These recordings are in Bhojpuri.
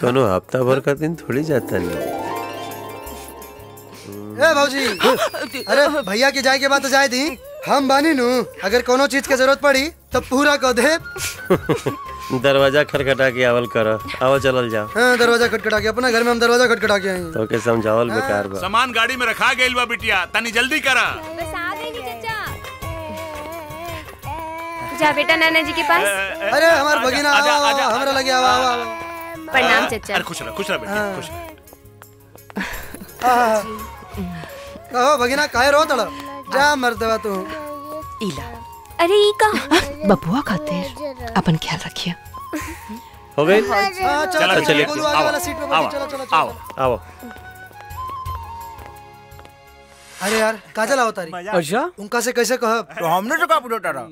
कोनो हफ्ता भर का दिन थोड़ी जाता नहीं ए भौजी अरे भैया के जाए के बाद तो जाए दी हम बानी नु अगर कोनो चीज के जरूरत पड़ी तो पूरा कह दे दरवाजा खटखटा के आवल कर आओ चलल जाओ हाँ, दरवाजा खटखटा के अपना घर में हम दरवाजा खटखटा के आई तो के समझावल बेकार बा सामान गाड़ी में रखा गइल बा बिटिया तनी जल्दी करा जा बेटा नाना जी के पास अरे हमार भगिना आओ, आजा, आओ, आजा, आओ, हमरा आजा। लगे आओ आओ आओ प्रणाम चचा अरे खुश रह खुश रह बेटी खुश रह आहा। कहो भगिना काहे रो तड़ जा मर्दवा तू इला अरे ई का बबुआ खातिर अपन ख्याल रखिए हो गई हाँ, चलो चलो, चलो चलिए, बोलो आगे आओ, वाला सीट पे आओ, बैठो, चलो चलो चलो आओ आओ अरे यार काजल आओ तारी अच्छा उनका से कैसे कहब तो हमने तो का पूछा रहा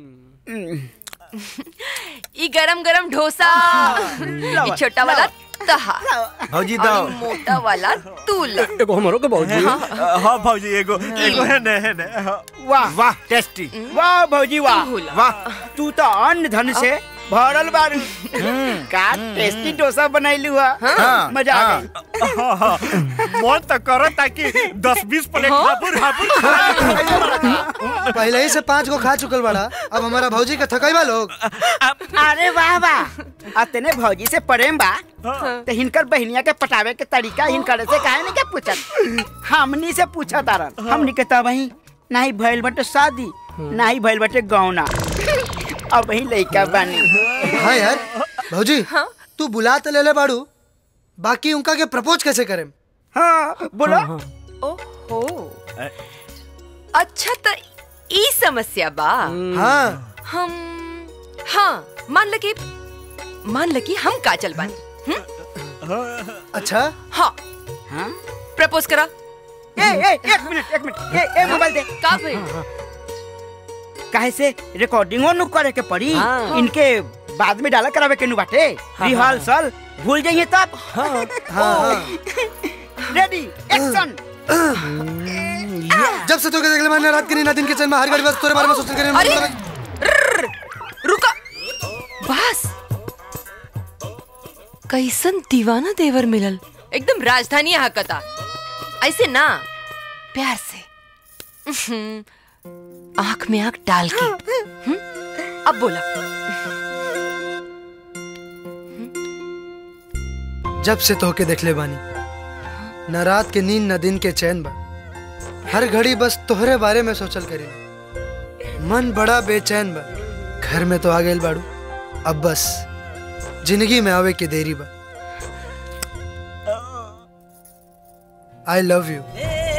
ई गरम गरम डोसा ई छोटा वाला तहा भौजी और दाओ ई मोटा वाला तूल एगो हमरो के भौजी हाँ भौजी एगो एगो है ने है ने वाह वाह टेस्टी वाह भौजी वाह भूला। वाह तू तो अन्न धन से भरल बारू का टेस्टी डोसा बनैलू हा मजा आ गई मन तो करो ताकि दस बीस प्लेट हापुर हापुर पहले ही से पांच गो खा चुकल बड़ा अब हमारा भौजी के थकैबा लोग अरे वाह वाह अतने भौजी से प्रेम बा तो हिनकर बहनिया के पटावे के तरीका हिनकर से काहे नहीं के पूछत हमनी से पूछत तारन हमनी के तब वही नहीं भइल बटे शादी नहीं भइल बटे गौना अब वही लइका बानी हाँ यार भौजी तू बुला तो ले ले बाड़ू बाकी उनका के प्रपोज कैसे करें हाँ बोलो ओहो अच्छा तो ई समस्या बा हाँ हम हाँ मान ल कि मान ल कि हम काजल बानी अच्छा हाँ हाँ प्रपोज करा ए ए एक मिनट एक मिनट ए ए मोबाइल दे का भाई काहे से रिकॉर्डिंगो नु करे के पड़ी हाँ। इनके बाद में डाला करावे के नु बाटे रिहर्सल भूल जाइए तब हाँ हाँ रेडी एक्शन जब से तो देख ले मैंने रात की ना दिन के चैन में हर घड़ी बस तोरे बारे में सोच कर अरे रुका बस कैसन दीवाना देवर मिलल एकदम राजधानी हकता ऐसे ना प्यार से उहुं, आंख में आंख डाल के हुं? अब बोला जब से तोहके देख ले बानी न रात के नींद न दिन के चैन बा हर घड़ी बस तोहरे बारे में सोचल करी मन बड़ा बेचैन बा घर में तो आ गइल बाड़ू अब बस जिंदगी में आवे के देरी बा I love you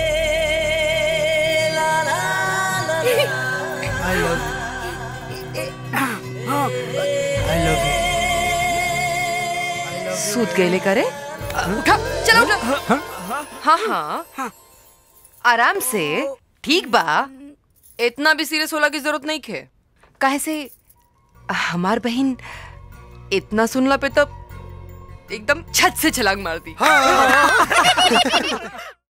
I love you I love you सूत गए करे उठा चलो उठा हाँ हाँ आराम से ठीक बा इतना भी सीरियस होला की जरूरत नहीं खे काहे से हमार बहन इतना सुनला पे तो एकदम छत से छलांग मार दी हाँ